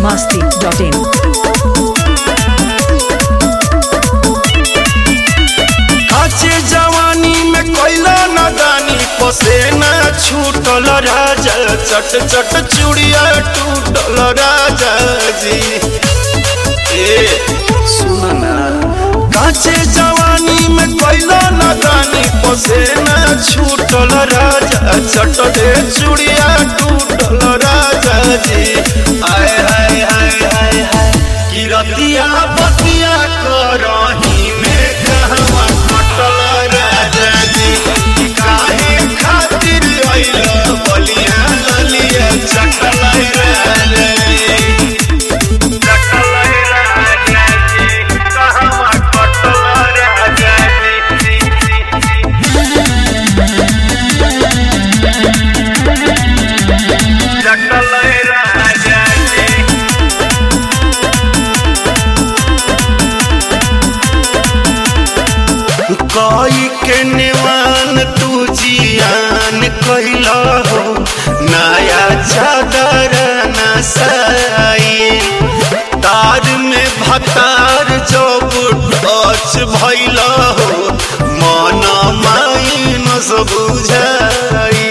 masti.in. काचे जवानी में कैला नदानी पसेना छूटल राजा चट चट चूड़िया टूटल राजा जी ए सुन ना काचे जवानी में कैला नदानी पसेना छूटल राजा चट दे चूड़िया टूटल राजा जी आय हाय हाय हाय हाय किरतिया बतिया करही में कहवा कटल राजा जी काहे खातिर अइल बलिया ललिया चटल राजा जी चटल राजा जी कहवा कटल राजा जी चटल राजा जी कोई के निवान तू जियान कैला हो नया चादर नसाई तार में भतार जब टच भैला हो मन माइन सब बुझाई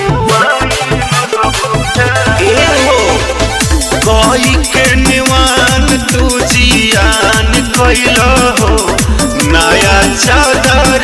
ए हो कोई के निवान तू जियान कैला हो नया चादर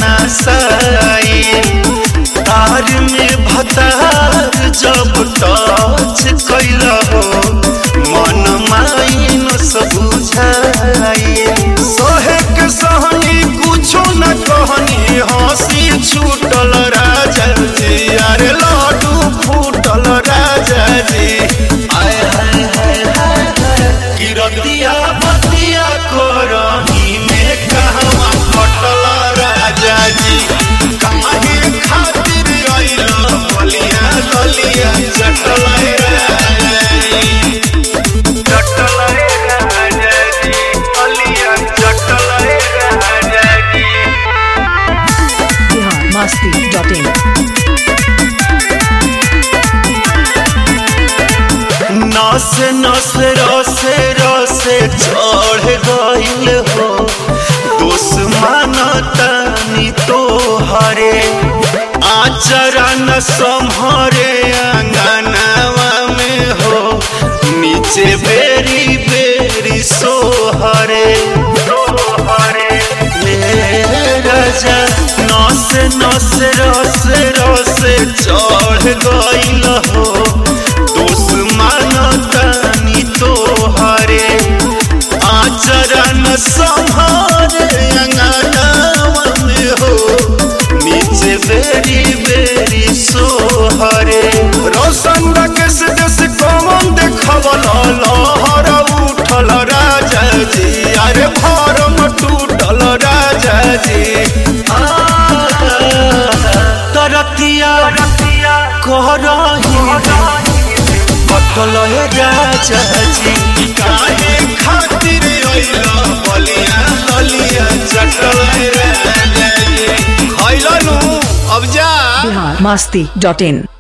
नसाई तार में भतार जब टच कैला हो मन माइन सब बुझाई सोहे के सहनी कुछो न कहनी हंसी छूटल राजा जी अरे लाडू फूटल राजा जी आय हाय हाय हाय हाय किरतिया बतिया करही में कहवा कटल राजा जी काहे खातिर अइल बलिया ललिया चटल राजा जी चटल राजा जी बलिया चटल राजा जी Bihar masti.in. नस नस रसे रसे चढ़ गइल हो दुश्मन तनी तो हरे आचरा न संहरे अंगनावा में हो नीचे बेरी बेरी सोहरे सोहरे ए राजा नस नस रस रस चढ़ गइल हो दुश्मन तनी तोहरे आचरण संहारे अंगनावा में हो नीचे बेरी बेरी सोहरे रोशन रकेश देश कमन देखवल लहर उठल राजा जी अरे भरम टूटल राजा जी आ, तरतिया करही कटल हे राजा जी काहे खातिर अइल बलिया ललिया चटल हे राजा जी खइलनु अब जा Bihar masti.in.